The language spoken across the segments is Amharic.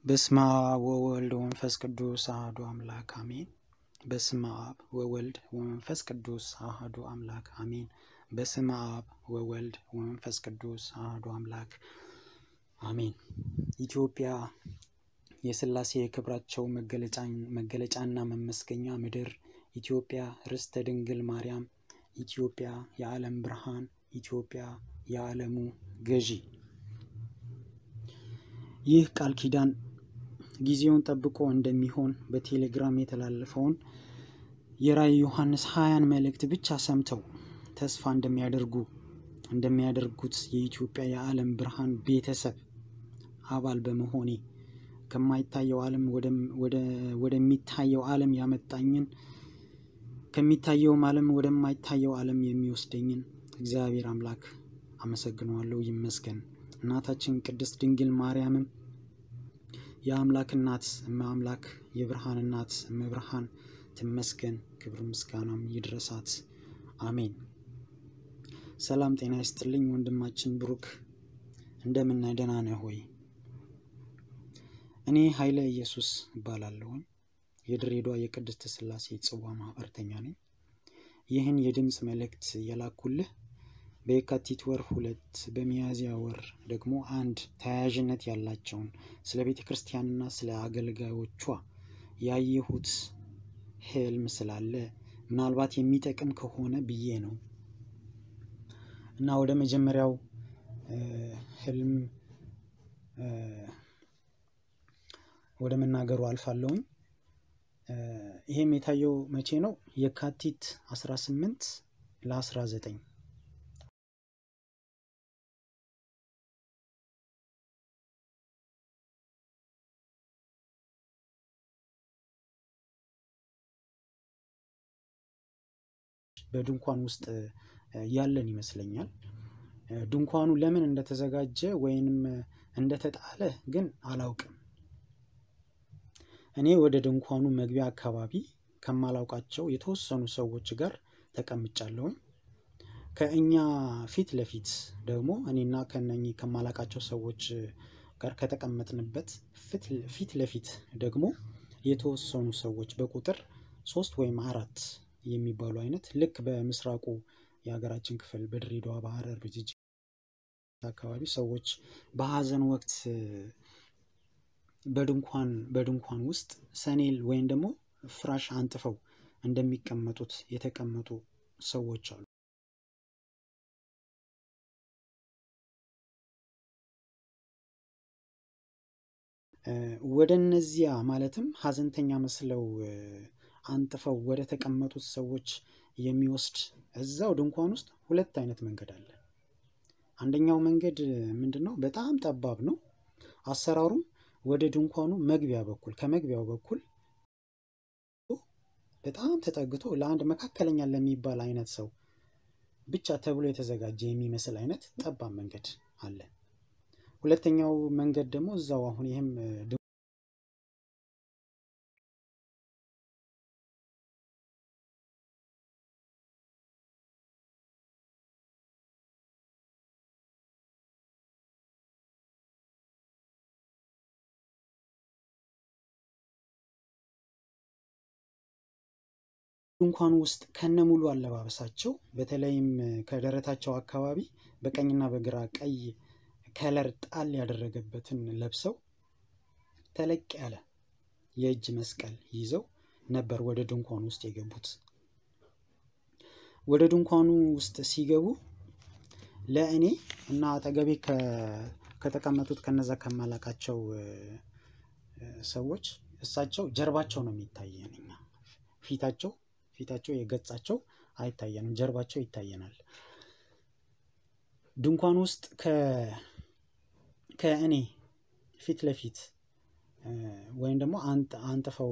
በስመ አብ ወወልድ ወመንፈስ ቅዱስ አሐዱ አምላክ አሜን። በስመ አብ ወወልድ ወመንፈስ ቅዱስ አሐዱ አምላክ አሜን። በስመ አብ ወወልድ ወመንፈስ ቅዱስ አሐዱ አምላክ አሜን። ኢትዮጵያ የሥላሴ የክብራቸው መገለጫና መመስገኛ ምድር፣ ኢትዮጵያ ርስተ ድንግል ማርያም፣ ኢትዮጵያ የዓለም ብርሃን፣ ኢትዮጵያ የዓለሙ ገዢ። ይህ ቃል ኪዳን ጊዜውን ጠብቆ እንደሚሆን በቴሌግራም የተላለፈውን የራእይ ዮሐንስ ሀያን መልእክት ብቻ ሰምተው ተስፋ እንደሚያደርጉ እንደሚያደርጉት የኢትዮጵያ የዓለም ብርሃን ቤተሰብ አባል በመሆኔ ከማይታየው ዓለም ወደሚታየው ዓለም ያመጣኝን ከሚታየውም ዓለም ወደማይታየው ዓለም የሚወስደኝን እግዚአብሔር አምላክ አመሰግነዋለሁ፣ ይመስገን። እናታችን ቅድስት ድንግል ማርያምም የአምላክ እናት እመ አምላክ የብርሃን እናት እመ ብርሃን ትመስገን፣ ክብር ምስጋናም ይድረሳት። አሜን። ሰላም ጤና ይስጥልኝ ወንድማችን ብሩክ፣ እንደምን ደህና ነህ ሆይ? እኔ ኃይለ ኢየሱስ እባላለሁኝ የድሬዳዋ የቅድስት ሥላሴ ጽዋ ማህበርተኛ ነኝ። ይህን የድምፅ መልእክት የላኩልህ በየካቲት ወር ሁለት በሚያዝያ ወር ደግሞ አንድ ተያያዥነት ያላቸውን ስለ ቤተ ክርስቲያንና ስለ አገልጋዮቿ ያየሁት ህልም ስላለ ምናልባት የሚጠቅም ከሆነ ብዬ ነው እና ወደ መጀመሪያው ህልም ወደ መናገሩ አልፋለሁኝ። ይሄም የታየው መቼ ነው? የካቲት 18 ለ19 በድንኳን ውስጥ ያለን ይመስለኛል። ድንኳኑ ለምን እንደተዘጋጀ ወይንም እንደተጣለ ግን አላውቅም። እኔ ወደ ድንኳኑ መግቢያ አካባቢ ከማላውቃቸው የተወሰኑ ሰዎች ጋር ተቀምጫለሁኝ። ከእኛ ፊት ለፊት ደግሞ እኔና ከነኚህ ከማላውቃቸው ሰዎች ጋር ከተቀመጥንበት ፊት ለፊት ደግሞ የተወሰኑ ሰዎች በቁጥር ሶስት ወይም አራት የሚባሉ አይነት ልክ በምስራቁ የሀገራችን ክፍል በድሬዳዋ፣ በሐረር፣ በጅጅ አካባቢ ሰዎች በሀዘን ወቅት በድንኳን በድንኳን ውስጥ ሰኔል ወይም ደግሞ ፍራሽ አንጥፈው እንደሚቀመጡት የተቀመጡ ሰዎች አሉ። ወደ እነዚያ ማለትም ሀዘንተኛ መስለው አንጥፈው ወደ ተቀመጡት ሰዎች የሚወስድ እዛው ድንኳን ውስጥ ሁለት አይነት መንገድ አለ። አንደኛው መንገድ ምንድን ነው? በጣም ጠባብ ነው። አሰራሩም ወደ ድንኳኑ መግቢያ በኩል ከመግቢያው በኩል በጣም ተጠግቶ ለአንድ መካከለኛ ለሚባል አይነት ሰው ብቻ ተብሎ የተዘጋጀ የሚመስል አይነት ጠባብ መንገድ አለ። ሁለተኛው መንገድ ደግሞ እዛው አሁን ይህም ድንኳኑ ውስጥ ከነ ሙሉ አለባበሳቸው በተለይም ከደረታቸው አካባቢ በቀኝና በግራ ቀይ ከለር ጣል ያደረገበትን ለብሰው ተለቅ ያለ የእጅ መስቀል ይዘው ነበር ወደ ድንኳኑ ውስጥ የገቡት። ወደ ድንኳኑ ውስጥ ሲገቡ ለእኔ እና አጠገቤ ከተቀመጡት ከነዛ ከማላቃቸው ሰዎች እሳቸው ጀርባቸው ነው የሚታየን። እኛ ፊታቸው ፊታቸው የገጻቸው አይታየንም፣ ጀርባቸው ይታየናል። ድንኳን ውስጥ ከእኔ ፊት ለፊት ወይም ደግሞ አንጥፈው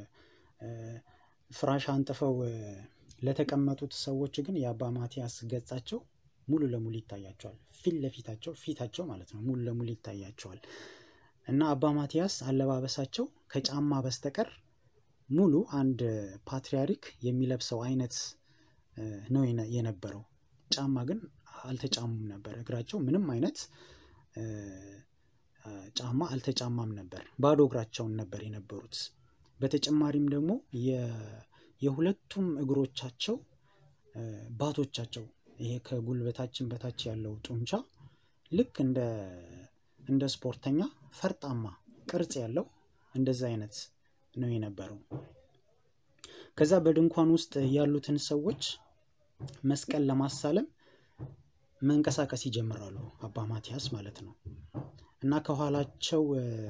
ፍራሽ አንጥፈው ለተቀመጡት ሰዎች ግን የአባ ማቲያስ ገጻቸው ሙሉ ለሙሉ ይታያቸዋል። ፊት ለፊታቸው ፊታቸው ማለት ነው ሙሉ ለሙሉ ይታያቸዋል እና አባ ማቲያስ አለባበሳቸው ከጫማ በስተቀር ሙሉ አንድ ፓትርያርክ የሚለብሰው አይነት ነው የነበረው። ጫማ ግን አልተጫሙም ነበር። እግራቸው ምንም አይነት ጫማ አልተጫማም ነበር። ባዶ እግራቸውን ነበር የነበሩት። በተጨማሪም ደግሞ የሁለቱም እግሮቻቸው ባቶቻቸው ይሄ ከጉልበታችን በታች ያለው ጡንቻ ልክ እንደ እንደ ስፖርተኛ ፈርጣማ ቅርጽ ያለው እንደዛ አይነት ነው የነበረው። ከዛ በድንኳን ውስጥ ያሉትን ሰዎች መስቀል ለማሳለም መንቀሳቀስ ይጀምራሉ። አባ ማቲያስ ማለት ነው። እና ከኋላቸው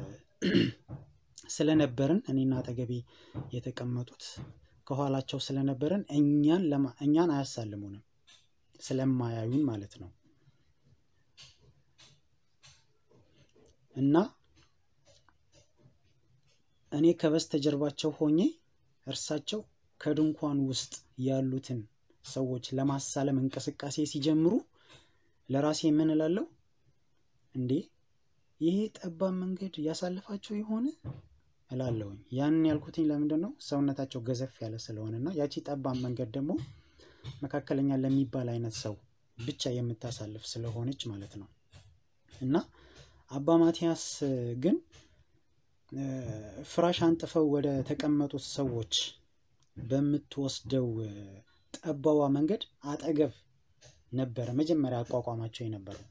ስለነበርን እኔና አጠገቤ የተቀመጡት ከኋላቸው ስለነበርን እኛን እኛን አያሳልሙንም ስለማያዩን ማለት ነው። እና እኔ ከበስተጀርባቸው ሆኜ እርሳቸው ከድንኳን ውስጥ ያሉትን ሰዎች ለማሳለም እንቅስቃሴ ሲጀምሩ ለራሴ ምን እላለሁ? እንዴ ይሄ ጠባብ መንገድ ያሳልፋቸው የሆነ እላለሁኝ። ያንን ያልኩትኝ ለምንድን ነው? ሰውነታቸው ገዘፍ ያለ ስለሆነ እና ያቺ ጠባብ መንገድ ደግሞ መካከለኛ ለሚባል አይነት ሰው ብቻ የምታሳልፍ ስለሆነች ማለት ነው። እና አባ ማቲያስ ግን ፍራሽ አንጥፈው ወደ ተቀመጡት ሰዎች በምትወስደው ጠባዋ መንገድ አጠገብ ነበረ መጀመሪያ አቋቋማቸው የነበረው።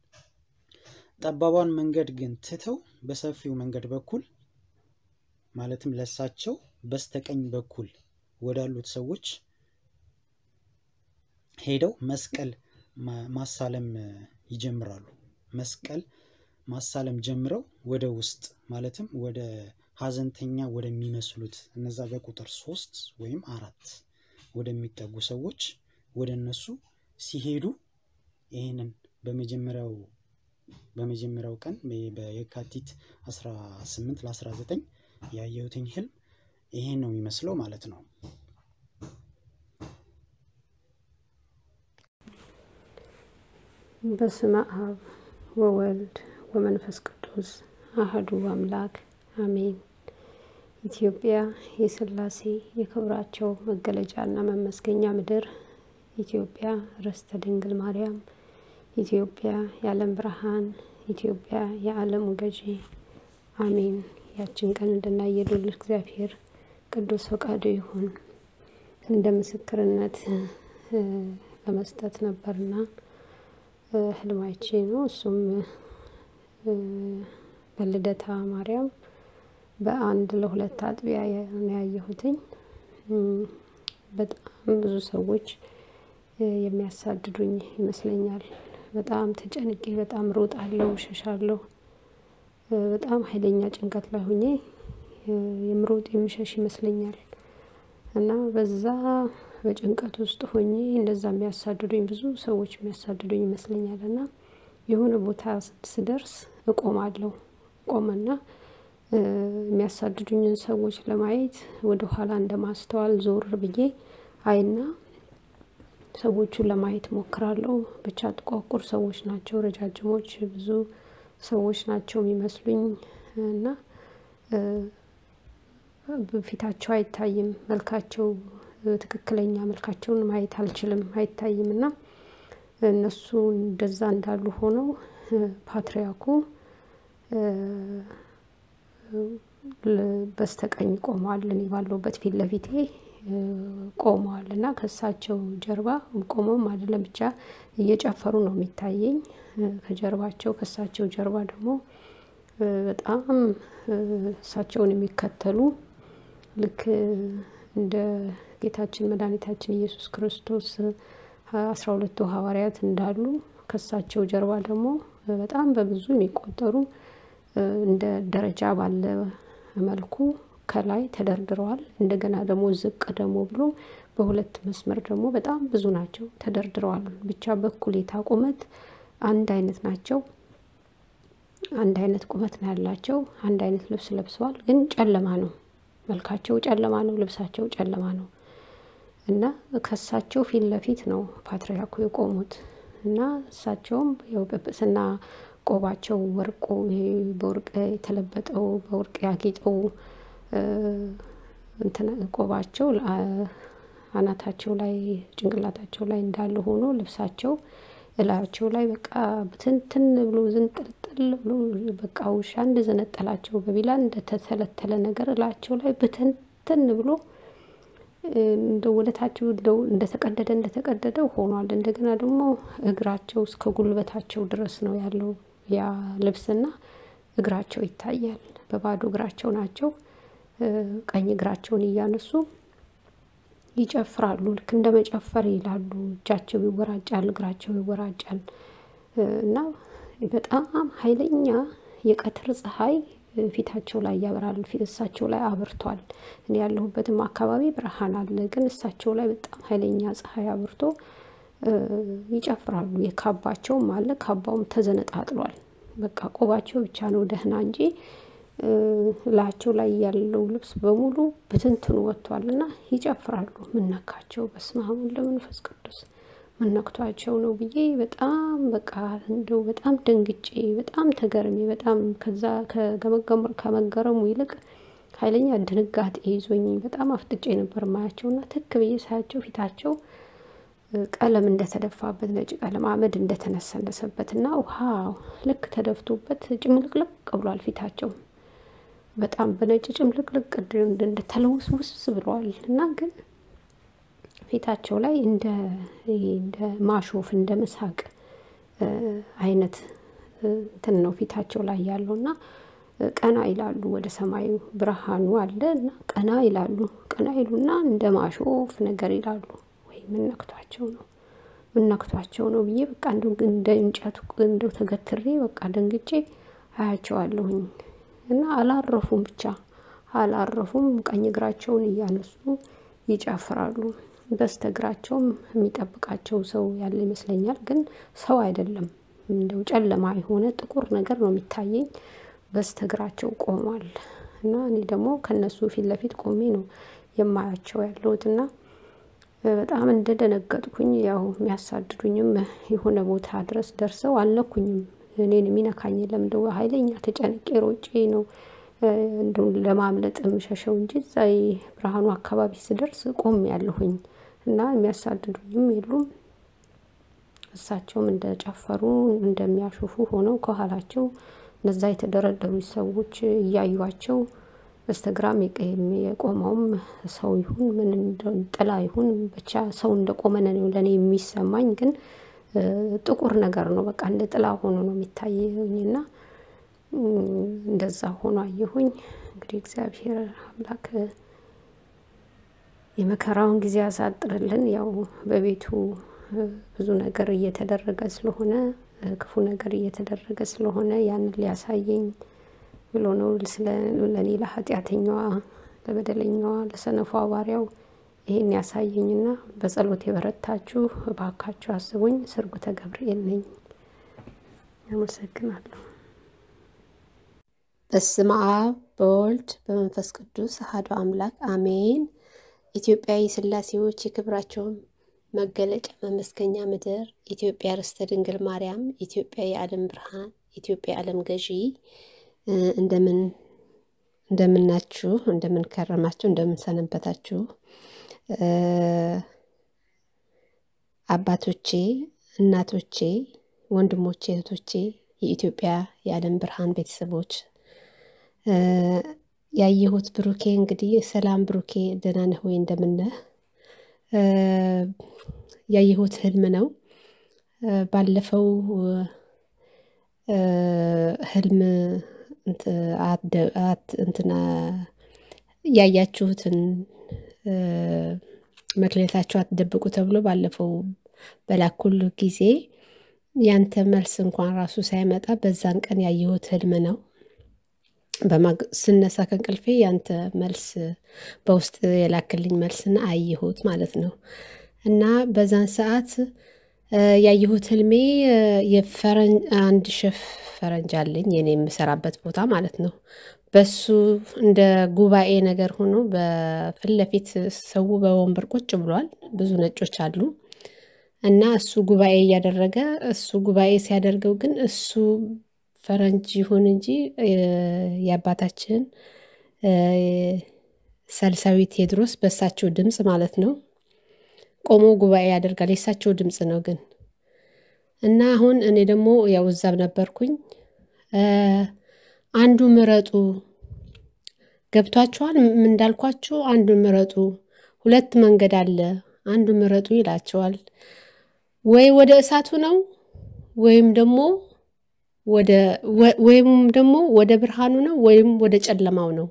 ጠባቧን መንገድ ግን ትተው በሰፊው መንገድ በኩል ማለትም ለሳቸው በስተቀኝ በኩል ወዳሉት ሰዎች ሄደው መስቀል ማሳለም ይጀምራሉ። መስቀል ማሳለም ጀምረው ወደ ውስጥ ማለትም ወደ ሀዘንተኛ ወደሚመስሉት እነዛ በቁጥር ሶስት ወይም አራት ወደሚጠጉ ሰዎች ወደ እነሱ ሲሄዱ ይህንን በመጀመሪያው በመጀመሪያው ቀን በየካቲት 18 ለ19 ያየሁትኝ ህልም ይሄን ነው የሚመስለው ማለት ነው። በስመ አብ ወወልድ ወመንፈስ ቅዱስ አህዱ አምላክ አሜን። ኢትዮጵያ የሥላሴ የክብራቸው መገለጫና መመስገኛ ምድር፣ ኢትዮጵያ ርስተ ድንግል ማርያም፣ ኢትዮጵያ የዓለም ብርሃን፣ ኢትዮጵያ የዓለሙ ገዢ አሜን። ያችን ቀን እንድናይ የልዑል እግዚአብሔር ቅዱስ ፈቃዱ ይሁን። እንደ ምስክርነት ለመስጠት ነበርና ህልማይቼ ነው። እሱም በልደታ ማርያም በአንድ ለሁለት አጥቢያ ነው ያየሁትኝ። በጣም ብዙ ሰዎች የሚያሳድዱኝ ይመስለኛል። በጣም ተጨንቄ በጣም ሮጣለሁ፣ እሸሻለሁ። በጣም ኃይለኛ ጭንቀት ላይ ሆኜ የምሮጥ የምሸሽ ይመስለኛል እና በዛ በጭንቀት ውስጥ ሆኜ እንደዛ የሚያሳድዱኝ ብዙ ሰዎች የሚያሳድዱኝ ይመስለኛል እና የሆነ ቦታ ስደርስ እቆማለሁ። እቆምና የሚያሳድዱኝን ሰዎች ለማየት ወደ ኋላ እንደማስተዋል ዞር ብዬ አይና ሰዎቹን ለማየት ሞክራለሁ። ብቻ ጥቋቁር ሰዎች ናቸው፣ ረጃጅሞች ብዙ ሰዎች ናቸው የሚመስሉኝ እና ፊታቸው አይታይም። መልካቸው ትክክለኛ መልካቸውን ማየት አልችልም፣ አይታይም እና እነሱ እንደዛ እንዳሉ ሆነው ፓትርያርኩ በስተቀኝ ቆመዋል። እኔ ባለሁበት ፊት ለፊቴ ቆመዋል እና ከእሳቸው ጀርባ ቆመውም አይደለም ብቻ እየጨፈሩ ነው የሚታየኝ። ከጀርባቸው ከእሳቸው ጀርባ ደግሞ በጣም እሳቸውን የሚከተሉ ልክ እንደ ጌታችን መድኃኒታችን ኢየሱስ ክርስቶስ አስራ ሁለቱ ሐዋርያት እንዳሉ ከእሳቸው ጀርባ ደግሞ በጣም በብዙ የሚቆጠሩ እንደ ደረጃ ባለ መልኩ ከላይ ተደርድረዋል። እንደገና ደግሞ ዝቅ ደግሞ ብሎ በሁለት መስመር ደግሞ በጣም ብዙ ናቸው ተደርድረዋል። ብቻ በእኩሌታ ቁመት አንድ አይነት ናቸው። አንድ አይነት ቁመት ነው ያላቸው። አንድ አይነት ልብስ ለብሰዋል፣ ግን ጨለማ ነው። መልካቸው ጨለማ ነው፣ ልብሳቸው ጨለማ ነው እና ከእሳቸው ፊት ለፊት ነው ፓትርያርኩ የቆሙት እና እሳቸውም ያው ጵጵስና ቆባቸው ወርቁ በወርቅ የተለበጠው በወርቅ ያጌጠው እንትን ቆባቸው አናታቸው ላይ ጭንቅላታቸው ላይ እንዳለ ሆኖ ልብሳቸው እላያቸው ላይ በቃ ብትንትን ብሎ ዝንጥልጥል ብሎ በቃ ውሻ እንደዘነጠላቸው በቢላ እንደተተለተለ ነገር እላያቸው ላይ ብትንትን ብሎ እንደ ወደታቸው እንደተቀደደ እንደተቀደደ ሆኗል። እንደገና ደግሞ እግራቸው እስከ ጉልበታቸው ድረስ ነው ያለው ያ ልብስና እግራቸው ይታያል። በባዶ እግራቸው ናቸው። ቀኝ እግራቸውን እያነሱ ይጨፍራሉ። ልክ እንደ መጨፈር ይላሉ። እጃቸው ይወራጫል፣ እግራቸው ይወራጫል እና በጣም ኃይለኛ የቀትር ፀሐይ ፊታቸው ላይ ያበራል። እሳቸው ላይ አብርቷል። እኔ ያለሁበትም አካባቢ ብርሃን አለ፣ ግን እሳቸው ላይ በጣም ኃይለኛ ፀሐይ አብርቶ ይጨፍራሉ። የካባቸውም አለ፣ ካባውም ተዘነጣጥሏል። በቃ ቆባቸው ብቻ ነው ደህና እንጂ ላያቸው ላይ ያለው ልብስ በሙሉ ብትንትኑ ወጥቷል እና ይጨፍራሉ። ምነካቸው? በስመ አብ ወወልድ ወመንፈስ ቅዱስ ምነክቷቸው ነው ብዬ በጣም በቃ እንደው በጣም ደንግጬ በጣም ተገርሜ በጣም ከዛ ከመገረሙ ይልቅ ኃይለኛ ድንጋጤ ይዞኝ በጣም አፍጥጬ ነበር ማያቸውና ትክ ብዬ ሳያቸው ፊታቸው ቀለም እንደተደፋበት ነጭ ቀለም አመድ እንደተነሰነሰበት እና ውሃ ልክ ተደፍቶበት ጭምልቅልቅ ብሏል ፊታቸው በጣም በነጭ ጭምልቅልቅ እንደተለውስውስ ብለዋል እና ግን ፊታቸው ላይ እንደ እንደ ማሾፍ እንደ መሳቅ አይነት እንትን ነው ፊታቸው ላይ ያለው እና ቀና ይላሉ ወደ ሰማዩ ብርሃኑ አለ እና ቀና ይላሉ ቀና ይሉና እንደ ማሾፍ ነገር ይላሉ። ወይ ምን ነክቷቸው ነው ምን ነክቷቸው ነው ብዬ በቃ እንደው እንደ እንጨቱ እንደው ተገትሬ በቃ ደንግጬ አያቸዋለሁኝ እና አላረፉም ብቻ አላረፉም። ቀኝ እግራቸውን እያነሱ ይጨፍራሉ። በስተግራቸውም የሚጠብቃቸው ሰው ያለ ይመስለኛል፣ ግን ሰው አይደለም። እንደው ጨለማ የሆነ ጥቁር ነገር ነው የሚታየኝ። በስተግራቸው ቆሟል እና እኔ ደግሞ ከነሱ ፊት ለፊት ቆሜ ነው የማያቸው ያለሁት እና በጣም እንደደነገጥኩኝ ያው የሚያሳድዱኝም የሆነ ቦታ ድረስ ደርሰው አልነኩኝም። እኔን የሚነካኝ የለም። እንደው ኃይለኛ ተጨንቄ ሮጬ ነው እንደው ለማምለጥ የምሸሸው እንጂ እዛ ብርሃኑ አካባቢ ስደርስ ቆም ያለሁኝ እና የሚያሳድዱኝም የሉም። እሳቸውም እንደጨፈሩ እንደሚያሾፉ ሆነው ከኋላቸው እነዛ የተደረደሩ ሰዎች እያዩቸው በስተግራም የቆመውም ሰው ይሁን ምን ጥላ ይሁን ብቻ ሰው እንደቆመ ነው ለእኔ የሚሰማኝ። ግን ጥቁር ነገር ነው በቃ እንደ ጥላ ሆኖ ነው የሚታየኝና እንደዛ ሆኖ አየሁኝ። እንግዲህ እግዚአብሔር አምላክ የመከራውን ጊዜ ያሳጥርልን። ያው በቤቱ ብዙ ነገር እየተደረገ ስለሆነ ክፉ ነገር እየተደረገ ስለሆነ ያንን ሊያሳየኝ ብሎ ነው ስለ ለኔ ለኃጢአተኛዋ ለበደለኛዋ ለሰነፏ ባሪያው ይሄን ያሳየኝና በጸሎት የበረታችሁ እባካችሁ አስቡኝ። ስርጉተ ገብርኤል ነኝ። አመሰግናለሁ። በስመ አብ በወልድ በመንፈስ ቅዱስ አሐዱ አምላክ አሜን። ኢትዮጵያዊ ሥላሴዎች የክብራቸውን መገለጫ መመስገኛ ምድር ኢትዮጵያ ርስተ ድንግል ማርያም ኢትዮጵያ የዓለም ብርሃን ኢትዮጵያ የዓለም ገዢ እንደምን እንደምናችሁ እንደምን ከረማችሁ እንደምን ሰነበታችሁ አባቶቼ እናቶቼ ወንድሞቼ እህቶቼ የኢትዮጵያ የዓለም ብርሃን ቤተሰቦች ያየሁት ብሩኬ እንግዲህ ሰላም ብሩኬ ደህና ነህ ወይ እንደምነህ ያየሁት ህልም ነው ባለፈው ህልም እንትና ያያችሁትን መክሌታችሁ አትደብቁ ተብሎ ባለፈው በላኩል ጊዜ ያንተ መልስ እንኳን ራሱ ሳይመጣ በዛን ቀን ያየሁት ህልም ነው። ስነሳ ከእንቅልፌ ያንተ መልስ በውስጥ የላክልኝ መልስና አየሁት ማለት ነው። እና በዛን ሰዓት ያየሁት ህልሜ የፈረንጅ አንድ ሸፍ ፈረንጅ አለኝ የኔ የምሰራበት ቦታ ማለት ነው። በሱ እንደ ጉባኤ ነገር ሆኖ በፊት ለፊት ሰው በወንበር ቁጭ ብሏል። ብዙ ነጮች አሉ። እና እሱ ጉባኤ እያደረገ እሱ ጉባኤ ሲያደርገው ግን እሱ ፈረንጅ ይሁን እንጂ የአባታችን ሳልሳዊ ቴዎድሮስ በእሳቸው ድምፅ ማለት ነው ቆሞ ጉባኤ ያደርጋል። የእሳቸው ድምፅ ነው ግን እና አሁን እኔ ደግሞ ያው እዛም ነበርኩኝ። አንዱ ምረጡ ገብቷችኋል? እንዳልኳችሁ አንዱ ምረጡ፣ ሁለት መንገድ አለ፣ አንዱ ምረጡ ይላቸዋል። ወይ ወደ እሳቱ ነው ወይም ደግሞ ወደ ወይም ደግሞ ወደ ብርሃኑ ነው ወይም ወደ ጨለማው ነው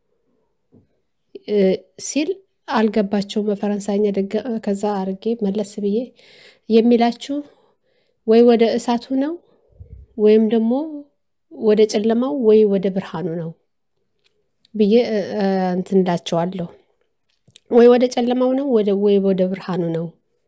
ሲል አልገባቸውም በፈረንሳይኛ። ከዛ አርጌ መለስ ብዬ የሚላችሁ ወይ ወደ እሳቱ ነው ወይም ደግሞ ወደ ጨለማው ወይ ወደ ብርሃኑ ነው ብዬ እንትን እላቸዋለሁ። ወይ ወደ ጨለማው ነው ወይ ወደ ብርሃኑ ነው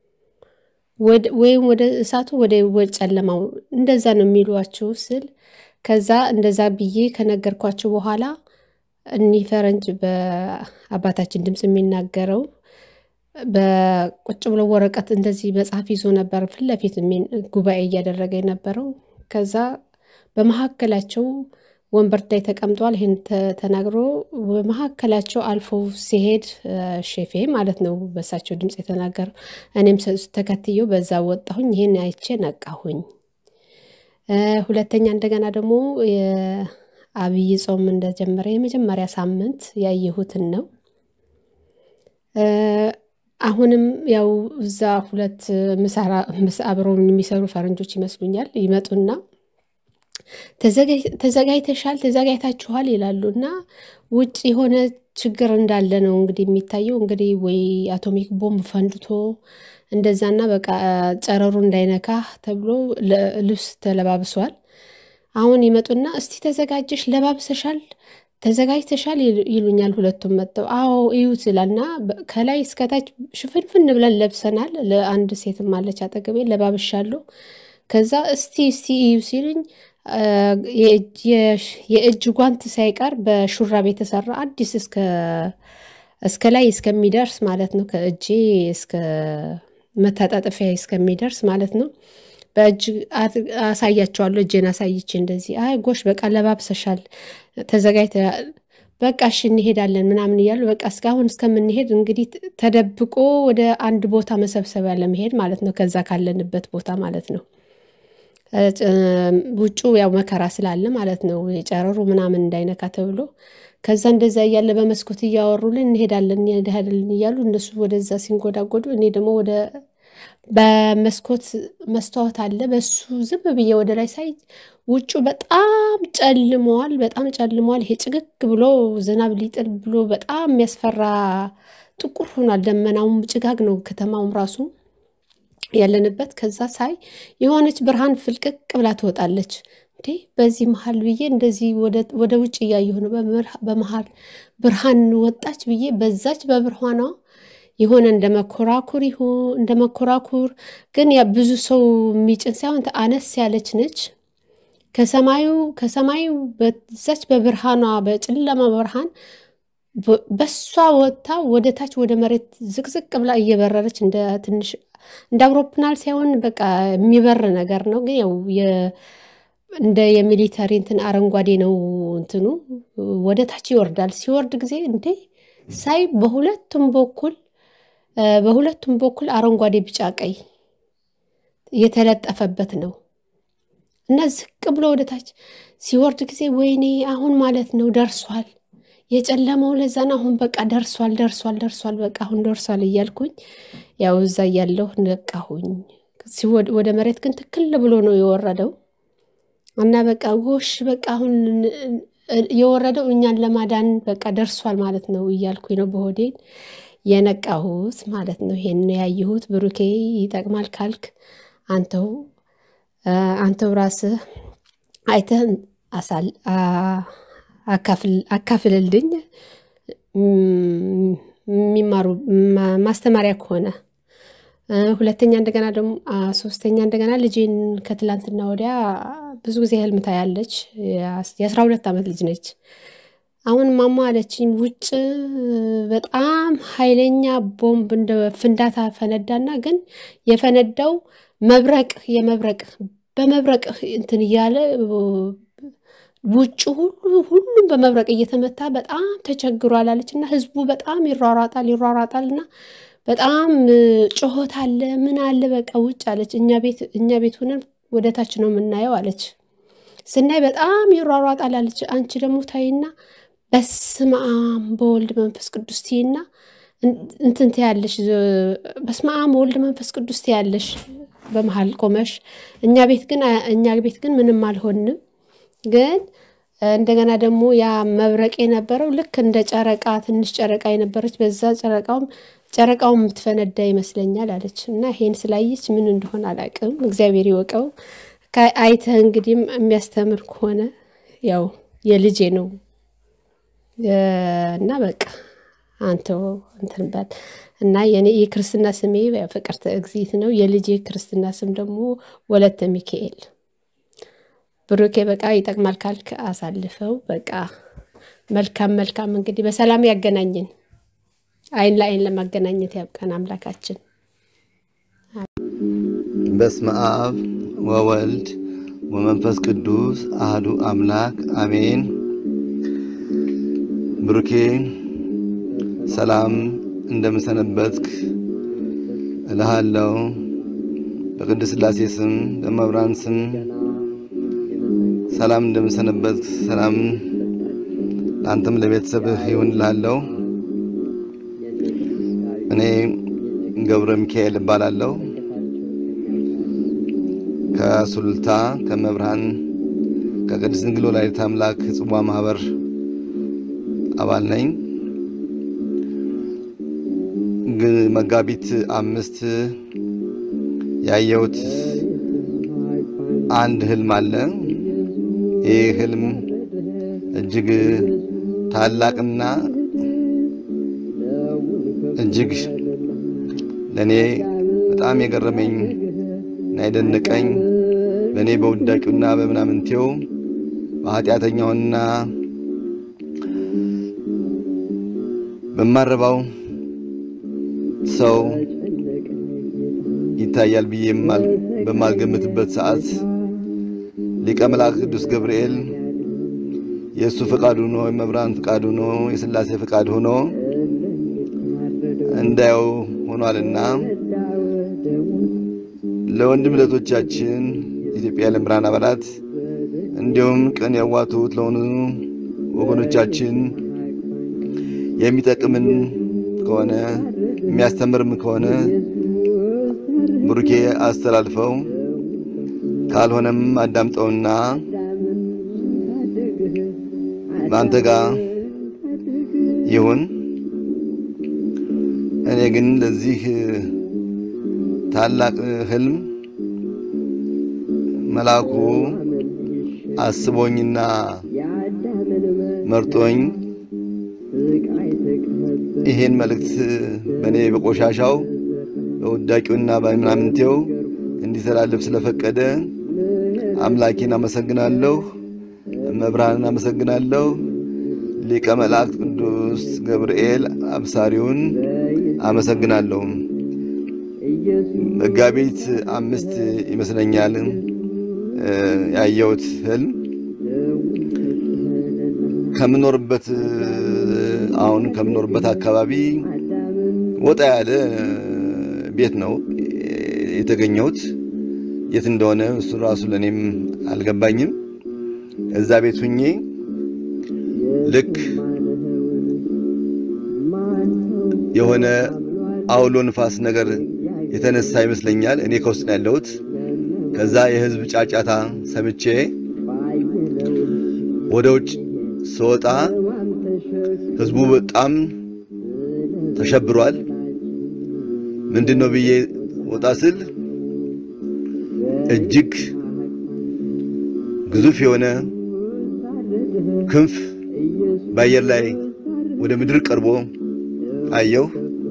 ወይም ወደ እሳቱ ወደ ጨለማው እንደዛ ነው የሚሏችሁ ስል ከዛ እንደዛ ብዬ ከነገርኳቸው በኋላ እኒህ ፈረንጅ በአባታችን ድምፅ የሚናገረው በቁጭ ብሎ ወረቀት እንደዚህ መጽሐፍ ይዞ ነበር ፊት ለፊት ጉባኤ እያደረገ የነበረው። ከዛ በመካከላቸው ወንበር ላይ ተቀምጧል። ይህን ተናግሮ በመካከላቸው አልፎ ሲሄድ ሼፌ ማለት ነው በእሳቸው ድምፅ የተናገረው። እኔም ተከትየው በዛ ወጣሁኝ። ይህን አይቼ ነቃሁኝ። ሁለተኛ እንደገና ደግሞ የአብይ ጾም እንደጀመረ የመጀመሪያ ሳምንት ያየሁትን ነው። አሁንም ያው እዛ ሁለት አብረው የሚሰሩ ፈረንጆች ይመስሉኛል ይመጡና ተዘጋጅተሻል፣ ተዘጋጅታችኋል ይላሉ እና ውጭ የሆነ ችግር እንዳለ ነው እንግዲህ የሚታየው። እንግዲህ ወይ አቶሚክ ቦምብ ፈንድቶ እንደዛና በቃ ጨረሩ እንዳይነካ ተብሎ ልብስ ተለባብሷል። አሁን ይመጡና እስቲ ተዘጋጀሽ፣ ለባብሰሻል፣ ተዘጋጅተሻል ይሉኛል። ሁለቱም መጥተው አዎ እዩት ይላልና ከላይ እስከታች ሽፍንፍን ብለን ለብሰናል። ለአንድ ሴትም አለች አጠገቤ ለባብሻለሁ። ከዛ እስቲ እስቲ እዩ ሲሉኝ የእጅ ጓንት ሳይቀር በሹራብ የተሰራ አዲስ እስከ ላይ እስከሚደርስ ማለት ነው ከእጄ እስከ መታጣጠፊያ እስከሚደርስ ማለት ነው። በእጅ አሳያቸዋለሁ። እጄን አሳይቼ እንደዚህ አይ ጎሽ በቃ ለባብሰሻል፣ ተዘጋጅተ በቃ እሺ እንሄዳለን ምናምን እያሉ በቃ እስካሁን እስከምንሄድ እንግዲህ ተደብቆ ወደ አንድ ቦታ መሰብሰቢያ ለመሄድ ማለት ነው። ከዛ ካለንበት ቦታ ማለት ነው። ውጩ ያው መከራ ስላለ ማለት ነው የጨረሩ ምናምን እንዳይነካ ተብሎ ከዛ እንደዛ እያለ በመስኮት እያወሩልን እንሄዳለን እንሄዳለን እያሉ እነሱ ወደዛ ሲንጎዳጎዱ እኔ ደግሞ ወደ በመስኮት መስታወት አለ በሱ ዝም ብዬ ወደ ላይ ሳይ ውጩ በጣም ጨልመዋል፣ በጣም ጨልመዋል። ይሄ ጭግግ ብሎ ዝናብ ሊጥል ብሎ በጣም የሚያስፈራ ጥቁር ሆኗል። ደመናውም ጭጋግ ነው ከተማውም ራሱ ያለንበት። ከዛ ሳይ የሆነች ብርሃን ፍልቅቅ ብላ ትወጣለች። እንዴ በዚህ መሀል ብዬ እንደዚህ ወደ ውጭ እያየሁ ነው። በመሀል ብርሃን ወጣች ብዬ በዛች በብርሃኗ የሆነ እንደ መኮራኩር ይሁን እንደ መኮራኩር ግን ያ ብዙ ሰው የሚጭን ሳይሆን አነስ ያለች ነች። ከሰማዩ ከሰማዩ በዛች በብርሃኗ በጨለማ ብርሃን በሷ ወጥታ ወደ ታች ወደ መሬት ዝቅዝቅ ብላ እየበረረች እንደ ትንሽ እንደ አውሮፕላን ሳይሆን በቃ የሚበር ነገር ነው። ግን ያው እንደ የሚሊተሪ እንትን አረንጓዴ ነው እንትኑ ወደ ታች ይወርዳል። ሲወርድ ጊዜ እንዴ ሳይ በሁለቱም በኩል በሁለቱም በኩል አረንጓዴ፣ ቢጫ፣ ቀይ የተለጠፈበት ነው እና ዝቅ ብሎ ወደ ታች ሲወርድ ጊዜ ወይኔ አሁን ማለት ነው ደርሷል የጨለመው ለዛን አሁን በቃ ደርሷል ደርሷል ደርሷል በቃ አሁን ደርሷል እያልኩኝ ያው እዛ እያለሁ ነቃሁኝ። ወደ መሬት ግን ትክል ብሎ ነው የወረደው እና በቃ ጎሽ በቃ አሁን የወረደው እኛን ለማዳን በቃ ደርሷል ማለት ነው እያልኩኝ ነው በሆዴን የነቃሁት ማለት ነው። ይሄን ያየሁት ብሩኬ ይጠቅማል ካልክ አንተው አንተው ራስህ አይተህ አሳል አካፍልልኝ የሚማሩ ማስተማሪያ ከሆነ ሁለተኛ እንደገና ደግሞ ሶስተኛ እንደገና ልጄን ከትላንትና ወዲያ ብዙ ጊዜ ህልም ታያለች። የአስራ ሁለት ዓመት ልጅ ነች። አሁን ማማ አለችኝ ውጭ በጣም ኃይለኛ ቦምብ እንደ ፍንዳታ ፈነዳና ግን የፈነዳው መብረቅ የመብረቅ በመብረቅ እንትን እያለ ውጭ ሁሉ ሁሉም በመብረቅ እየተመታ በጣም ተቸግሯል አለች እና ህዝቡ በጣም ይሯሯጣል ይሯሯጣል እና በጣም ጩኸት አለ፣ ምን አለ፣ በቃ ውጭ አለች። እኛ ቤት እኛ ቤት ሆነን ወደ ታች ነው የምናየው አለች። ስናይ በጣም ይሯሯጣል አለች። አንቺ ደግሞ ታይና በስመ አብ በወልድ መንፈስ ቅዱስ ትይና እንትን ትያለሽ። በስመ አብ ወልድ መንፈስ ቅዱስ ትያለሽ በመሀል ቆመሽ። እኛ ቤት ግን እኛ ቤት ግን ምንም አልሆንም። ግን እንደገና ደግሞ ያ መብረቅ የነበረው ልክ እንደ ጨረቃ ትንሽ ጨረቃ የነበረች በዛ ጨረቃውም ጨረቃውን የምትፈነዳ ይመስለኛል አለች። እና ይሄን ስላየች ምን እንደሆነ አላውቅም፣ እግዚአብሔር ይወቀው። አይተህ እንግዲህ የሚያስተምር ከሆነ ያው የልጄ ነው እና በቃ አንተው እንትን በል እና የኔ የክርስትና ስሜ ፍቅርተ እግዚእት ነው። የልጄ ክርስትና ስም ደግሞ ወለተ ሚካኤል። ብሩኬ በቃ ይጠቅማል ካልክ አሳልፈው። በቃ መልካም መልካም። እንግዲህ በሰላም ያገናኝን፣ አይን ለአይን ለማገናኘት ያብቃን አምላካችን። በስመ አብ ወወልድ ወመንፈስ ቅዱስ አህዱ አምላክ አሜን። ብሩኬ ሰላም እንደምሰነበትክ እልሃለሁ። በቅድስት ሥላሴ ስም በመብራን ስም ሰላም እንደምሰነበትክ ሰላም ለአንተም ለቤተሰብህ ይሁን እልሃለሁ። እኔ ገብረ ሚካኤል እባላለሁ። ከሱልታ ከመብርሃን ከቅድስት ድንግል ወላዲተ አምላክ ጽዋ ማህበር አባል ነኝ። ግን መጋቢት አምስት ያየሁት አንድ ህልም አለ። ይህ ህልም እጅግ ታላቅና እጅግ ለእኔ በጣም የገረመኝ እና የደነቀኝ በእኔ በውዳቂውና በምናምንቴው በኃጢአተኛውና በማረባው ሰው ይታያል ብዬ በማልገምትበት ሰዓት ሊቀ መልአክ ቅዱስ ገብርኤል የእሱ ፈቃድ ሆኖ የመብራን ፈቃድ ሆኖ የሥላሴ ፈቃድ ሆኖ እንዳየው ሆኗልና ለወንድም ለቶቻችን ኢትዮጵያ የዓለም ብርሃን አባላት እንዲሁም ቅን ያዋቱት ለሆኑ ወገኖቻችን የሚጠቅምን ከሆነ የሚያስተምርም ከሆነ ብሩኬ አስተላልፈው፣ ካልሆነም አዳምጠውና በአንተ ጋር ይሁን። እኔ ግን ለዚህ ታላቅ ህልም መልአኩ አስቦኝና መርጦኝ ይሄን መልእክት በእኔ በቆሻሻው በውዳቂውና በምናምንቴው እንዲተላለፍ ስለፈቀደ አምላኬን አመሰግናለሁ። መብርሃንን አመሰግናለሁ። ሊቀ መላእክት ቅዱስ ገብርኤል አብሳሪውን አመሰግናለሁ። መጋቢት አምስት ይመስለኛል ያየሁት ህልም ከምኖርበት አሁን ከምኖርበት አካባቢ ወጣ ያለ ቤት ነው የተገኘሁት። የት እንደሆነ እሱ ራሱ ለእኔም አልገባኝም። እዛ ቤት ሁኜ ልክ የሆነ አውሎ ንፋስ ነገር የተነሳ ይመስለኛል። እኔ ከውስጥ ነው ያለሁት። ከዛ የህዝብ ጫጫታ ሰምቼ ወደ ውጭ ስወጣ ህዝቡ በጣም ተሸብሯል። ምንድን ነው ብዬ ወጣ ስል እጅግ ግዙፍ የሆነ ክንፍ በአየር ላይ ወደ ምድር ቀርቦ አየሁ።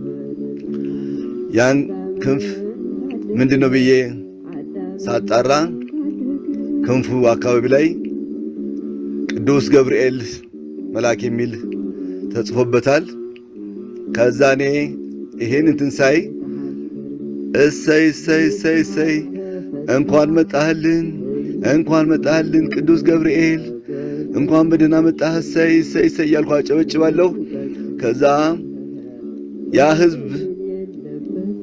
ያን ክንፍ ምንድን ነው ብዬ ሳጣራ ክንፉ አካባቢ ላይ ቅዱስ ገብርኤል መልአክ የሚል ተጽፎበታል። ከዛ እኔ ይሄን እንትን ሳይ እሰይ እሰይ እሰይ እሰይ እንኳን መጣህልን እንኳን መጣህልን ቅዱስ ገብርኤል እንኳን በደህና መጣህ እሰይ እሰይ እሰይ እያልኩ አጨበጭባለሁ። ከዛ ያ ህዝብ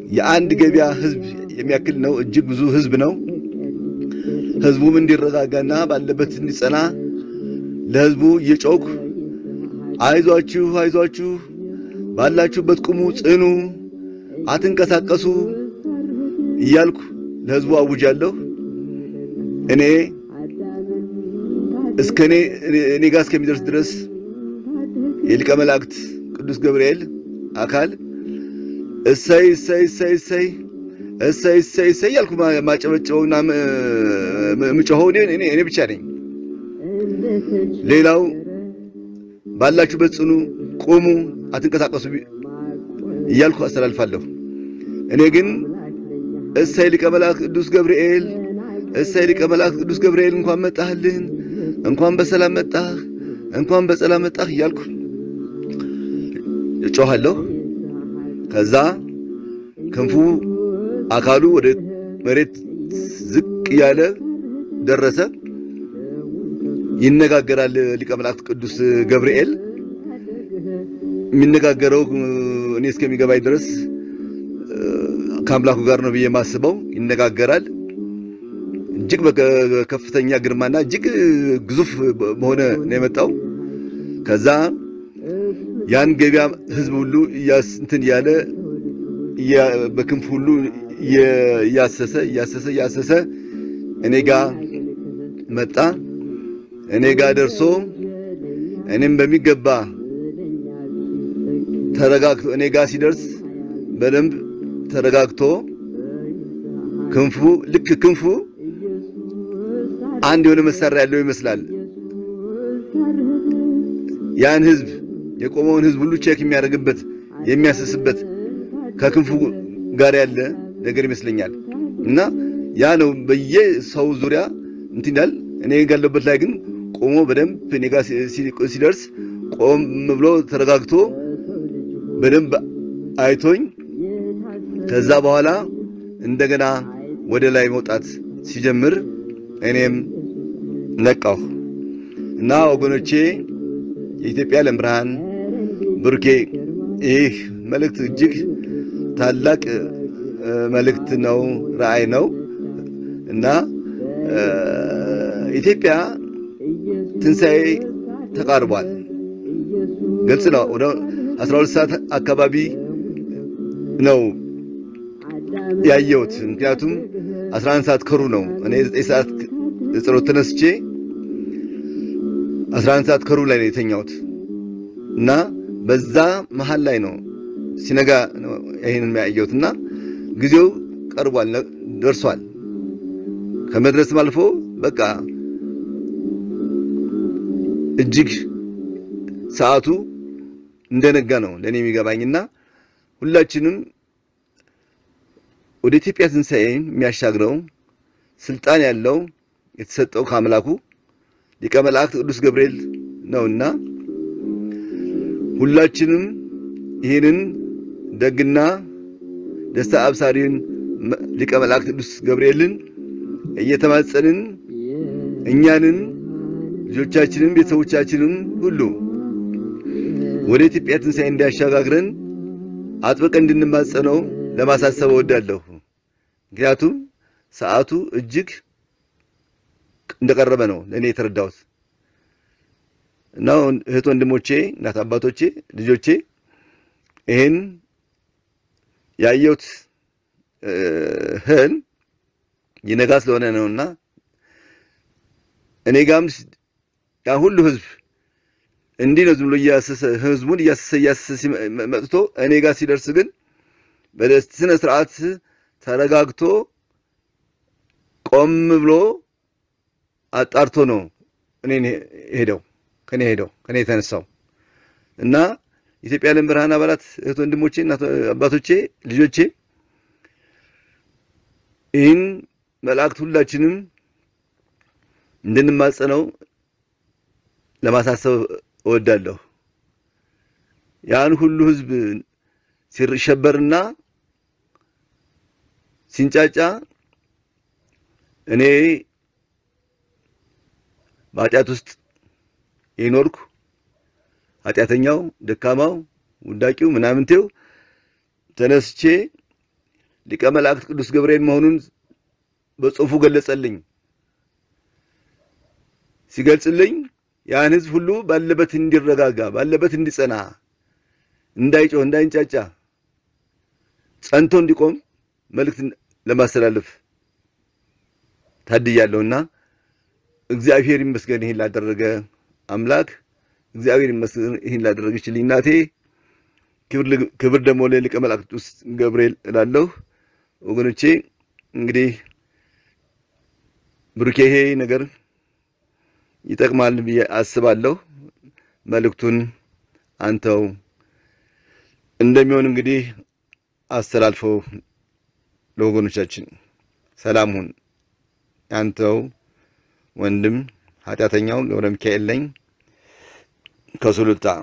የአንድ ገበያ ህዝብ የሚያክል ነው። እጅግ ብዙ ህዝብ ነው። ህዝቡም እንዲረጋጋና ባለበት እንዲጸና ለህዝቡ እየጮኩ አይዟችሁ አይዟችሁ፣ ባላችሁበት ቁሙ፣ ጽኑ፣ አትንቀሳቀሱ እያልኩ ለህዝቡ አውጃለሁ። እኔ እስከ እኔ እኔ ጋር እስከሚደርስ ድረስ የሊቀ መላእክት ቅዱስ ገብርኤል አካል እሰይ እሰይ እሰይ እሰይ እሰይ እሰይ እሰይ እያልኩ ማጨበጨበውና ምጮኸው እኔ እኔ ብቻ ነኝ። ሌላው ባላችሁበት ጽኑ፣ ቁሙ፣ አትንቀሳቀሱ እያልኩ አስተላልፋለሁ። እኔ ግን እሰይ ሊቀ መላእክት ቅዱስ ገብርኤል እሰይ ሊቀ መላእክት ቅዱስ ገብርኤል እንኳን መጣህልን፣ እንኳን በሰላም መጣህ፣ እንኳን በሰላም መጣህ እያልኩ እጮሃለሁ። ከዛ ክንፉ አካሉ ወደ መሬት ዝቅ እያለ ደረሰ። ይነጋገራል ሊቀ መላእክት ቅዱስ ገብርኤል። የሚነጋገረው እኔ እስከሚገባኝ ድረስ ከአምላኩ ጋር ነው ብዬ የማስበው። ይነጋገራል። እጅግ በከፍተኛ ግርማና እጅግ ግዙፍ በሆነ ነው የመጣው። ከዛ ያን ገበያ ህዝብ ሁሉ እንትን እያለ በክንፍ ሁሉ እያሰሰ እያሰሰ እያሰሰ እኔ ጋ መጣ። እኔ ጋ ደርሶ እኔም በሚገባ ተረጋግቶ እኔ ጋ ሲደርስ በደንብ ተረጋግቶ ክንፉ ልክ ክንፉ አንድ የሆነ መሳሪያ ያለው ይመስላል። ያን ህዝብ የቆመውን ህዝብ ሁሉ ቼክ የሚያደርግበት የሚያስስበት ከክንፉ ጋር ያለ ነገር ይመስለኛል። እና ያ ነው በየሰው ዙሪያ እንትን ይላል። እኔ ጋለበት ላይ ግን ቆሞ በደንብ እኔ ጋር ሲደርስ ቆም ብሎ ተረጋግቶ በደንብ አይቶኝ ከዛ በኋላ እንደገና ወደ ላይ መውጣት ሲጀምር እኔም ነቃሁ እና ወገኖቼ የኢትዮጵያ ዓለም ብርሃን ብሩኬ ይህ መልእክት እጅግ ታላቅ መልእክት ነው፣ ራእይ ነው እና ኢትዮጵያ ትንሣኤ ተቃርቧል። ግልጽ ነው። ወደ 12 ሰዓት አካባቢ ነው ያየሁት። ምክንያቱም 11 ሰዓት ከሩ ነው። እኔ 9 ሰዓት ጸሎት ተነስቼ 11 ሰዓት ከሩ ላይ ነው የተኛሁት እና በዛ መሃል ላይ ነው ሲነጋ ይሄንን ያየሁት እና ጊዜው ቀርቧል፣ ደርሷል። ከመድረስም አልፎ በቃ እጅግ ሰዓቱ እንደነጋ ነው ለእኔ የሚገባኝና ሁላችንም ወደ ኢትዮጵያ ትንሣኤ የሚያሻግረው ስልጣን ያለው የተሰጠው ከአምላኩ ሊቀ መላእክት ቅዱስ ገብርኤል ነውና ሁላችንም ይህንን ደግና ደስታ አብሳሪን ሊቀ መላእክት ቅዱስ ገብርኤልን እየተማጸንን እኛንን ልጆቻችንን ቤተሰቦቻችንን ሁሉ ወደ ኢትዮጵያ ትንሣኤ እንዲያሸጋግረን አጥብቀን እንድንማጸነው ለማሳሰብ እወዳለሁ። ምክንያቱም ሰዓቱ እጅግ እንደቀረበ ነው ለእኔ የተረዳሁት እና እህት ወንድሞቼ፣ እናት አባቶቼ፣ ልጆቼ ይህን ያየሁት ህልም ይነጋ ስለሆነ ነውና እኔ ጋም ያ ሁሉ ህዝብ እንዲህ ነው ዝም ብሎ እያሰሰ ህዝቡን እያሰሰ እያሰሰ መጥቶ እኔ ጋር ሲደርስ ግን በስነ ስርዓት ተረጋግቶ ቆም ብሎ አጣርቶ ነው እኔን ሄደው ከኔ ሄደው ከኔ የተነሳው እና ኢትዮጵያ ዓለም ብርሃን አባላት እህት ወንድሞቼ፣ እናት አባቶቼ፣ ልጆቼ ይህን መላእክት ሁላችንም እንድንማጸነው ለማሳሰብ እወዳለሁ። ያን ሁሉ ህዝብ ሲሸበርና ሲንጫጫ እኔ በኃጢአት ውስጥ የኖርኩ ኃጢአተኛው፣ ደካማው፣ ውዳቂው፣ ምናምንቴው ተነስቼ ሊቀ መላእክት ቅዱስ ገብርኤል መሆኑን በጽሑፉ ገለጸልኝ። ሲገልጽልኝ ያን ሕዝብ ሁሉ ባለበት እንዲረጋጋ፣ ባለበት እንዲጸና፣ እንዳይጮህ፣ እንዳይንጫጫ ጸንቶ እንዲቆም መልእክት ለማስተላለፍ ታድያለሁና እግዚአብሔር ይመስገን ይህን ላደረገ አምላክ እግዚአብሔር ይመስገን ይህን ላደረገችልኝ እናቴ ክብር ደግሞ ለሊቀ መላእክት ቅዱስ ገብርኤል እላለሁ። ወገኖቼ እንግዲህ ብሩኬ ይሄ ነገር ይጠቅማል ብዬ አስባለሁ። መልእክቱን አንተው እንደሚሆን እንግዲህ አስተላልፈው ለወገኖቻችን። ሰላም ሁን። አንተው ወንድም ኃጢአተኛው ገብረ ሚካኤል ነኝ ከሱሉልታ።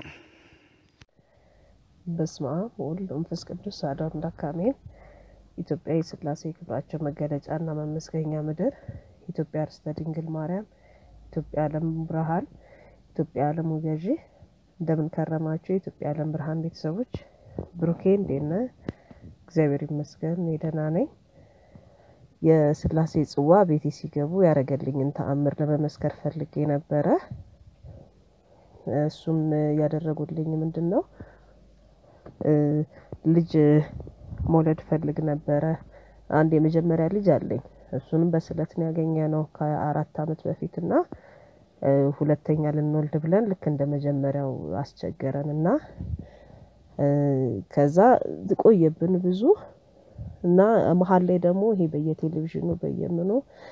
በስመ አብ ወወልድ ወመንፈስ ቅዱስ አሐዱ አምላክ አሜን። ኢትዮጵያ የሥላሴ ክብራቸው መገለጫና መመስገኛ ምድር፣ ኢትዮጵያ ርስተ ድንግል ማርያም፣ ኢትዮጵያ ዓለም ብርሃን፣ ኢትዮጵያ ዓለሙ ገዢ። እንደምን ከረማችሁ የኢትዮጵያ ዓለም ብርሃን ቤተሰቦች? ብሩኬ እንዴት ነህ? እግዚአብሔር ይመስገን እኔ ደህና ነኝ። የሥላሴ ጽዋ ቤቴ ሲገቡ ያደረገልኝን ተአምር ለመመስከር ፈልጌ ነበረ። እሱም ያደረጉልኝ ምንድን ነው ልጅ መውለድ ፈልግ ነበረ። አንድ የመጀመሪያ ልጅ አለኝ። እሱንም በስለት ነው ያገኘ ነው ከአራት ዓመት በፊት እና ሁለተኛ ልንወልድ ብለን ልክ እንደ መጀመሪያው አስቸገረን እና ከዛ ቆየብን ብዙ እና መሀል ላይ ደግሞ ይሄ በየቴሌቪዥኑ በየምኑ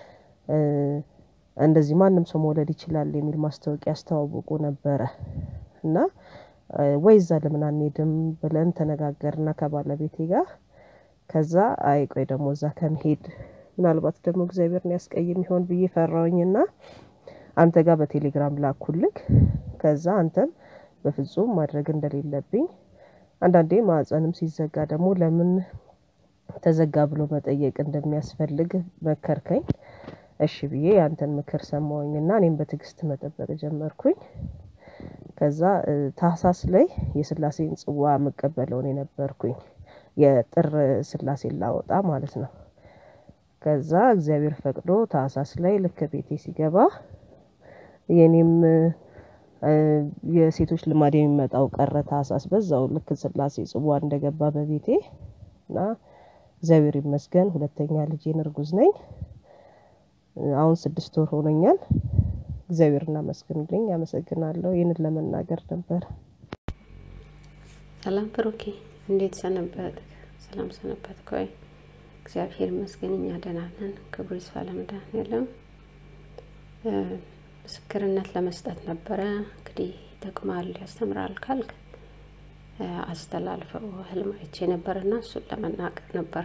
እንደዚህ ማንም ሰው መውለድ ይችላል የሚል ማስታወቂያ ያስተዋውቁ ነበረ እና ወይ እዛ ለምን አንሄድም ብለን ተነጋገርና ከባለቤቴ ጋር ከዛ አይ ቆይ ደግሞ እዛ ከመሄድ ምናልባት ደግሞ እግዚአብሔርን ያስቀይም ይሆን ብዬ ፈራውኝና አንተ ጋር በቴሌግራም ላኩልክ። ከዛ አንተም በፍጹም ማድረግ እንደሌለብኝ አንዳንዴ ማዕፀንም ሲዘጋ ደግሞ ለምን ተዘጋ ብሎ መጠየቅ እንደሚያስፈልግ መከርከኝ። እሺ ብዬ ያንተን ምክር ሰማሁኝና እኔም በትዕግስት መጠበቅ ጀመርኩኝ። ከዛ ታህሳስ ላይ የሥላሴን ጽዋ የምቀበለውን የነበርኩኝ የጥር ሥላሴን ላወጣ ማለት ነው። ከዛ እግዚአብሔር ፈቅዶ ታህሳስ ላይ ልክ ቤቴ ሲገባ የኔም የሴቶች ልማድ የሚመጣው ቀረ ታህሳስ በዛው ልክ ሥላሴ ጽዋ እንደገባ በቤቴ እና እግዚአብሔር ይመስገን ሁለተኛ ልጄን እርጉዝ ነኝ። አሁን ስድስት ወር ሆኖኛል። እግዚአብሔር እናመስግንልኝ። አመሰግናለሁ። ይህንን ለመናገር ነበር። ሰላም ብሩኬ፣ እንዴት ሰነበት? ሰላም ሰነበት ኮይ እግዚአብሔር ይመስገን እኛ ደህና ነን። ክብሩ ይስፋ ለመድኃኔዓለም። ምስክርነት ለመስጠት ነበረ። እንግዲህ ይጠቅማል፣ ያስተምራል ካልክ አስተላልፈው። ህልም አይቼ ነበርና እሱን ለመናገር ነበረ።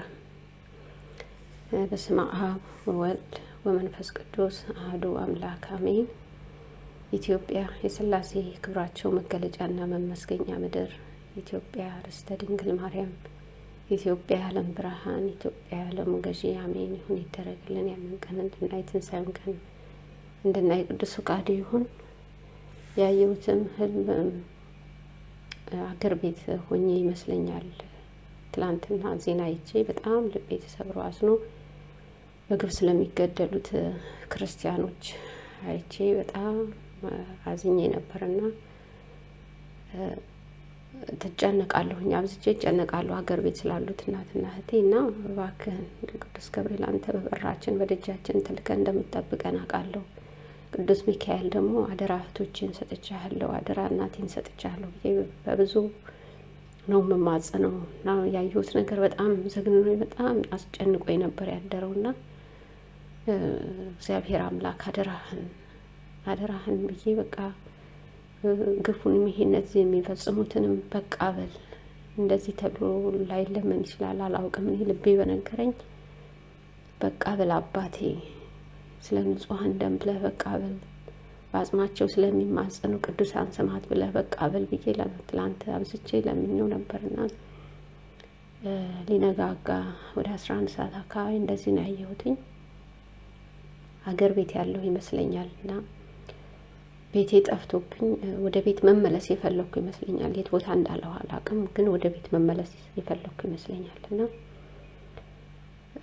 በስመ አብ ወወልድ ወመንፈስ ቅዱስ አህዱ አምላክ አሜን። ኢትዮጵያ የሥላሴ ክብራቸው መገለጫና መመስገኛ ምድር፣ ኢትዮጵያ ርስተ ድንግል ማርያም፣ ኢትዮጵያ የዓለም ብርሃን፣ ኢትዮጵያ የዓለሙ ገዢ አሜን ይሁን ይደረግልን። ያንን ቀን እንድናይ ትንሣኤውን ቀን እንድናይ ቅዱስ ፈቃዱ ይሁን። ያየሁትም ህልም አገር ቤት ሆኜ ይመስለኛል። ትላንትና ዜና አይቼ በጣም ልቤ ተሰብሮ አዝኖ በግብ ስለሚገደሉት ክርስቲያኖች አይቼ በጣም አዝኜ ነበርና ትጨነቃለሁኝ፣ አብዝቼ እጨነቃለሁ ሀገር ቤት ስላሉት እናትና እህቴ እና እባክህን ቅዱስ ገብርኤል አንተ በበራችን በደጃችን ትልከን እንደምትጠብቀን አውቃለሁ። ቅዱስ ሚካኤል ደግሞ አደራ እህቶችን ሰጥቻለሁ፣ አደራ እናቴን ሰጥቻለሁ ብዬ በብዙ ነው የምማጸነው እና ያየሁት ነገር በጣም ዘግንኖ በጣም አስጨንቆ ነበር ያደረውና እግዚአብሔር አምላክ አደራህን አደራህን ብዬ በቃ ግፉንም ይሄ እነዚህ የሚፈጽሙትንም በቃ በል እንደዚህ ተብሎ ላይለመን ይችላል አላውቅም። እኔ ልቤ በነገረኝ በቃ በል አባቴ ስለ ንጹሐን ደም ብለህ በቃ በል በአጽማቸው ስለሚማጸኑ ቅዱሳን ስማት ብለህ በቃ በል ብዬ ትላንት አብዝቼ ለምኘው ነበርና ሊነጋጋ ወደ አስራ አንድ ሰዓት አካባቢ እንደዚህ ነው ያየሁትኝ። ሀገር ቤት ያለው ይመስለኛል እና ቤቴ ጠፍቶብኝ ወደ ቤት መመለስ የፈለግኩ ይመስለኛል። የት ቦታ እንዳለው አላውቅም፣ ግን ወደ ቤት መመለስ የፈለግኩ ይመስለኛል እና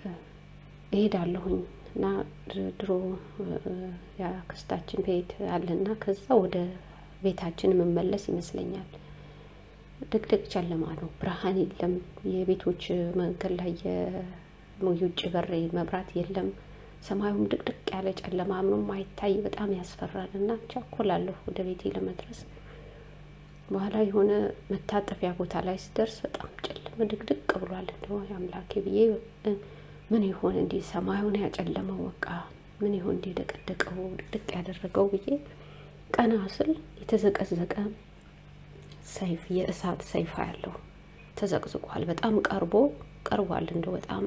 እሄዳለሁኝ እና ድሮ የአክስታችን ቤት አለና ከዛ ወደ ቤታችን የምመለስ ይመስለኛል። ድቅድቅ ጨለማ ነው፣ ብርሃን የለም። የቤቶች መንገድ ላይ የውጭ በር መብራት የለም። ሰማዩም ድቅድቅ ያለ ጨለማ ምንም አይታይ፣ በጣም ያስፈራል እና ቸኮላለሁ ወደ ቤቴ ለመድረስ። በኋላ የሆነ መታጠፊያ ቦታ ላይ ስደርስ በጣም ጨለመ፣ ድቅድቅ ብሏል። እንደው አምላኬ ብዬ ምን ይሆን እንዲህ ሰማዩን ያጨለመው በቃ ምን ይሆን እንዲህ ደቀደቀው ድቅድቅ ያደረገው ብዬ ቀና ስል የተዘቀዘቀ ሰይፍ የእሳት ሰይፍ ያለው ተዘቅዝቋል። በጣም ቀርቦ ቀርቧል። እንደው በጣም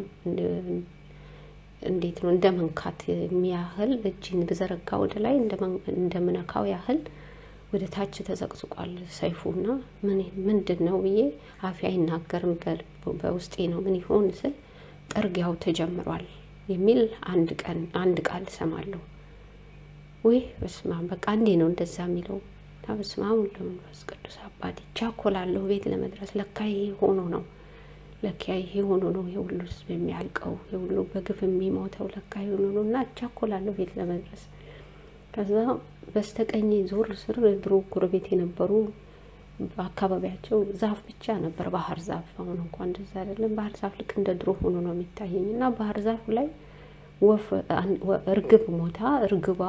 እንዴት ነው እንደ መንካት የሚያህል እጅን ብዘረጋ ወደ ላይ እንደምነካው ያህል ወደ ታች ተዘቅዝቋል ሰይፉና ምን ምንድን ነው ብዬ አፌ አይናገርም። በውስጤ ነው ምን ይሆን ስል ጥርጊያው ተጀምሯል የሚል አንድ ቀን አንድ ቃል እሰማለሁ። ውይ በስመ አብ በቃ እንዴ ነው እንደዛ የሚለው እና በስመ አብ ወወልድ ወመንፈስ ቅዱስ አባት ይቻኮላለሁ ቤት ለመድረስ ለካ ይሄ ሆኖ ነው ለካ ይሄ ሆኖ ነው የሁሉ ሕዝብ የሚያልቀው የሁሉ በግፍ የሚሞተው ለካ ይሄ ሆኖ ነው እና እቻኮላለሁ ቤት ለመድረስ ከዛ በስተቀኝ ዞር ስር ድሮ ጎረቤት የነበሩ በአካባቢያቸው ዛፍ ብቻ ነበር፣ ባህር ዛፍ። አሁን እንኳን እንደዛ አይደለም። ባህር ዛፍ ልክ እንደ ድሮ ሆኖ ነው የሚታየኝ እና ባህር ዛፉ ላይ ወፍ እርግብ ሞታ እርግቧ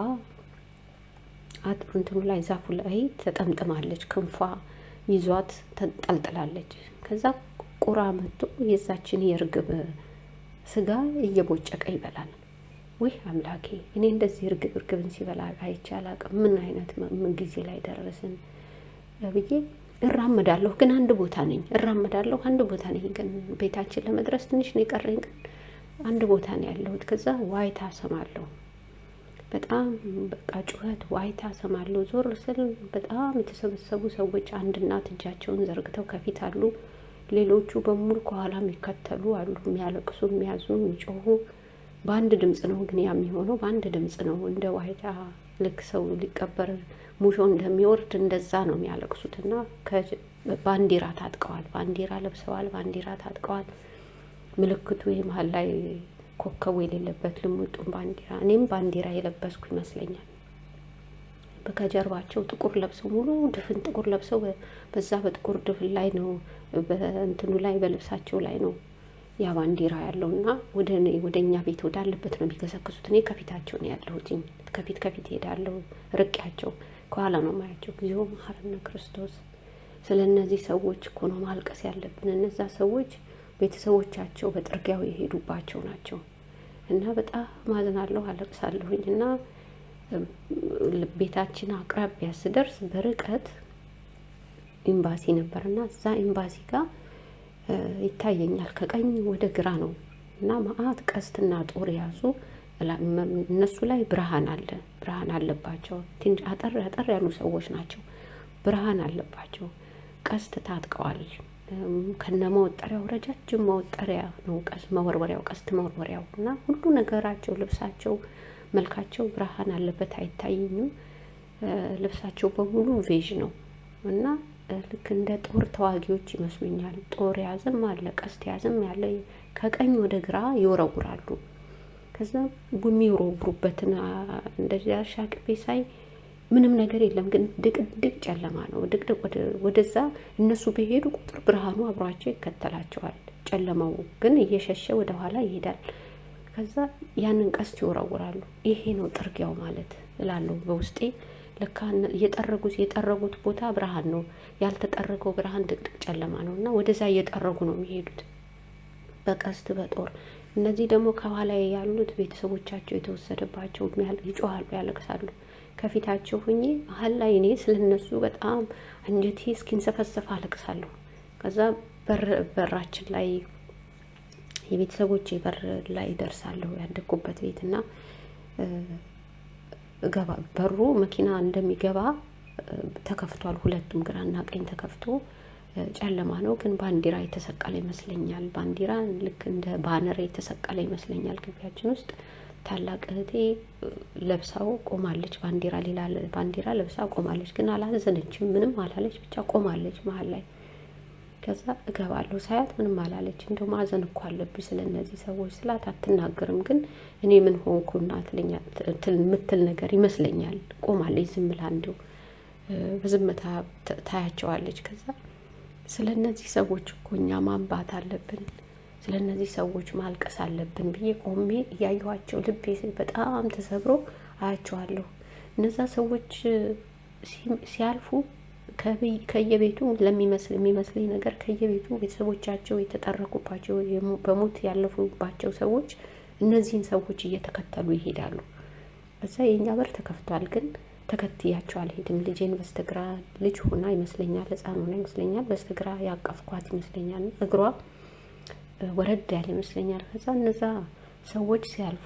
እንትኑ ላይ ዛፉ ላይ ተጠምጥማለች፣ ክንፏ ይዟት ተንጠልጥላለች። ከዛ ቁራ መጥቶ የዛችን የእርግብ ስጋ እየቦጨቀ ይበላል። ውይ አምላኬ፣ እኔ እንደዚህ እርግብ እርግብን ሲበላ አይቼ አላውቅም። ምን አይነት ምን ጊዜ ላይ ደረስን ብዬ እራመዳለሁ። ግን አንድ ቦታ ነኝ፣ እራመዳለሁ አንድ ቦታ ነኝ። ግን ቤታችን ለመድረስ ትንሽ ነው የቀረኝ። ግን አንድ ቦታ ነው ያለሁት። ከዛ ዋይታ ሰማለሁ፣ በጣም በቃ ጩኸት፣ ዋይታ ሰማለሁ። ዞር ስል በጣም የተሰበሰቡ ሰዎች፣ አንድ እናት እጃቸውን ዘርግተው ከፊት አሉ፣ ሌሎቹ በሙሉ ከኋላ የሚከተሉ አሉ፣ የሚያለቅሱ፣ የሚያዝኑ፣ የሚጮሁ በአንድ ድምፅ ነው ግን ያ የሚሆነው በአንድ ድምፅ ነው። እንደ ዋይታ ልክ ሰው ሊቀበር ሙሾ እንደሚወርድ እንደዛ ነው የሚያለቅሱት። እና ባንዲራ ታጥቀዋል፣ ባንዲራ ለብሰዋል፣ ባንዲራ ታጥቀዋል። ምልክቱ መሀል ላይ ኮከቡ የሌለበት ልሙጡን ባንዲራ፣ እኔም ባንዲራ የለበስኩ ይመስለኛል። ከጀርባቸው ጥቁር ለብሰው ሙሉ ድፍን ጥቁር ለብሰው በዛ በጥቁር ድፍን ላይ ነው በእንትኑ ላይ በልብሳቸው ላይ ነው ያ ባንዲራ ያለው እና ወደ ወደ እኛ ቤት ወዳለበት ነው የሚገሰግሱት። እኔ ከፊታቸው ነው ያለሁትኝ። ከፊት ከፊት ሄዳለሁ፣ ርቄያቸው ከኋላ ነው ማያቸው። ጊዜው መሐረነ ክርስቶስ። ስለ እነዚህ ሰዎች እኮ ነው ማልቀስ ያለብን። እነዛ ሰዎች ቤተሰቦቻቸው በጥርጊያው የሄዱባቸው ናቸው እና በጣም ማዝናለሁ፣ አለቅሳለሁኝ እና ቤታችን አቅራቢያ ስደርስ በርቀት ኤምባሲ ነበርና እዛ ኤምባሲ ጋር ይታየኛል። ከቀኝ ወደ ግራ ነው እና መዓት ቀስትና ጦር የያዙ እነሱ ላይ ብርሃን አለ፣ ብርሃን አለባቸው። ትንሽ አጠር አጠር ያሉ ሰዎች ናቸው፣ ብርሃን አለባቸው። ቀስት ታጥቀዋል። ከነ መወጠሪያው ረጃጅም መወጠሪያ ነው፣ ቀስ መወርወሪያው፣ ቀስት መወርወሪያው እና ሁሉ ነገራቸው፣ ልብሳቸው፣ መልካቸው ብርሃን አለበት። አይታየኝም። ልብሳቸው በሙሉ ቬዥ ነው እና ልክ እንደ ጦር ተዋጊዎች ይመስሉኛል። ጦር የያዘም አለ፣ ቀስት የያዘም ያለ ከቀኝ ወደ ግራ ይወረውራሉ። ከዛ የሚወረውሩበትን እንደዚያ ሻቅቤ ሳይ ምንም ነገር የለም፣ ግን ድቅድቅ ጨለማ ነው። ድቅድቅ ወደዛ እነሱ በሄዱ ቁጥር ብርሃኑ አብሯቸው ይከተላቸዋል። ጨለማው ግን እየሸሸ ወደ ኋላ ይሄዳል። ከዛ ያንን ቀስት ይወረውራሉ። ይሄ ነው ጥርጊያው ማለት እላለሁ በውስጤ ልካ እየጠረጉት የጠረጉት ቦታ ብርሃን ነው፣ ያልተጠረገው ብርሃን ድቅድቅ ጨለማ ነው እና ወደዛ እየጠረጉ ነው የሚሄዱት በቀስት በጦር። እነዚህ ደግሞ ከኋላ ያሉት ቤተሰቦቻቸው የተወሰደባቸው ይጮሃሉ፣ ያለቅሳሉ። ከፊታቸው ሁኜ መሀል ላይ እኔ ስለነሱ በጣም አንጀቴ እስኪንሰፈሰፍ አለቅሳለሁ። ከዛ በራችን ላይ የቤተሰቦቼ በር ላይ ደርሳለሁ ያደግኩበት ቤት እና ገባ በሩ መኪና እንደሚገባ ተከፍቷል። ሁለቱም ግራና ቀኝ ተከፍቶ ጨለማ ነው፣ ግን ባንዲራ የተሰቀለ ይመስለኛል። ባንዲራ ልክ እንደ ባነር የተሰቀለ ይመስለኛል። ግቢያችን ውስጥ ታላቅ እህቴ ለብሳው ቆማለች። ባንዲራ ሌላ ባንዲራ ለብሳ ቆማለች፣ ግን አላዘነችም፣ ምንም አላለች። ብቻ ቆማለች መሀል ላይ። ከዛ እገባለሁ ሳያት ምንም አላለች። እንደው ማዘን እኮ አለብኝ ስለ እነዚህ ሰዎች ስላት አትናገርም፣ ግን እኔ ምን ሆንኩና ትለኛ ምትል ነገር ይመስለኛል። ቆማለች ዝም ብላ እንዲሁ በዝምታ ታያቸዋለች። ከዛ ስለ እነዚህ ሰዎች እኮ እኛ ማንባት አለብን፣ ስለ እነዚህ ሰዎች ማልቀስ አለብን ብዬ ቆሜ እያየኋቸው ልቤ በጣም ተሰብሮ አያቸዋለሁ። እነዛ ሰዎች ሲያልፉ ከየቤቱ ለሚመስል የሚመስለኝ ነገር ከየቤቱ ቤተሰቦቻቸው የተጠረቁባቸው በሞት ያለፉባቸው ሰዎች እነዚህን ሰዎች እየተከተሉ ይሄዳሉ። እዛ የእኛ በር ተከፍቷል፣ ግን ተከትያቸው አልሄድም። ልጄን በስተግራ ልጅ ሆና ይመስለኛል፣ ሕፃን ሆና ይመስለኛል፣ በስተግራ ያቀፍኳት ይመስለኛል። እግሯ ወረድ ያለ ይመስለኛል። ከዛ እነዛ ሰዎች ሲያልፉ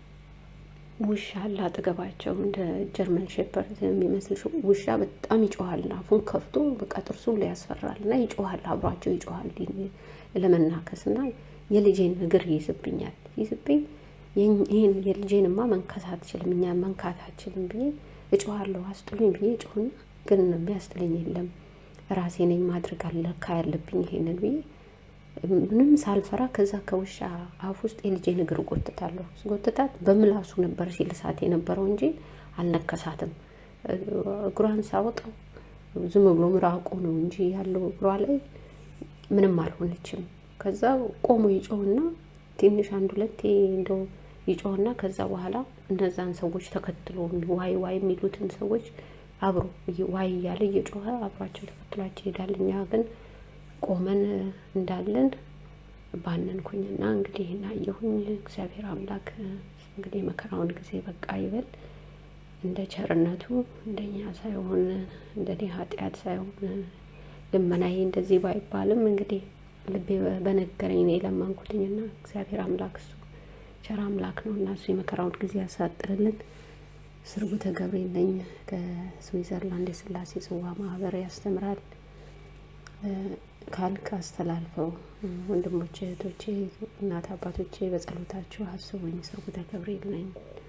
ውሻ አለ አጠገባቸው፣ እንደ ጀርመን ሼፐርድ የሚመስል ውሻ በጣም ይጮሃል። አፉን ከፍቶ በቃ ጥርሱን ላይ ያስፈራል እና ይጮሃል፣ አብሯቸው ይጮሃል ለመናከስ እና የልጄን እግር ይይዝብኛል። ይዝብኝ ይህን የልጄንማ መንከስ አትችልም፣ እኛ መንካት አትችልም ብዬ እጮሃለሁ። አስጥሉኝ ብዬ እጮህና ግን የሚያስጥለኝ የለም ራሴ ነኝ ማድረግ አለካ ያለብኝ ይሄንን ብዬ ምንም ሳልፈራ ከዛ ከውሻ አፍ ውስጥ የልጄን እግር ጎትታለሁ። ጎትታት በምላሱ ነበር ሲልሳት የነበረው እንጂ አልነከሳትም። እግሯን ሳወጣው ዝም ብሎ ምራቁ ነው እንጂ ያለው እግሯ ላይ ምንም አልሆነችም። ከዛ ቆሞ ይጮህና ትንሽ አንድ ሁለቴ እንደው ይጮህና ከዛ በኋላ እነዛን ሰዎች ተከትሎ ዋይ ዋይ የሚሉትን ሰዎች አብሮ ዋይ እያለ እየጮኸ አብሯቸው ተከትሏቸው ይሄዳል። እኛ ግን ቆመን እንዳለን ባነንኩኝና እንግዲህ እናየሁኝ። እግዚአብሔር አምላክ እንግዲህ መከራውን ጊዜ በቃ ይበል። እንደ ቸርነቱ እንደኛ ሳይሆን እንደኔ ኃጢአት ሳይሆን ልመናዬ እንደዚህ ባይባልም እንግዲህ ልቤ በነገረኝ ነው የለመንኩትኝና እግዚአብሔር አምላክ እሱ ቸር አምላክ ነው እና እሱ የመከራውን ጊዜ ያሳጥርልን። ስርጉተ ገብርኤል ነኝ ከስዊዘርላንድ የስላሴ ጽዋ ማህበር ያስተምራል ካልክ አስተላልፈው። ወንድሞቼ እህቶቼ፣ እናት አባቶቼ በጸሎታችሁ አስቡኝ። ስርጉተ ገብርኤል ነኝ።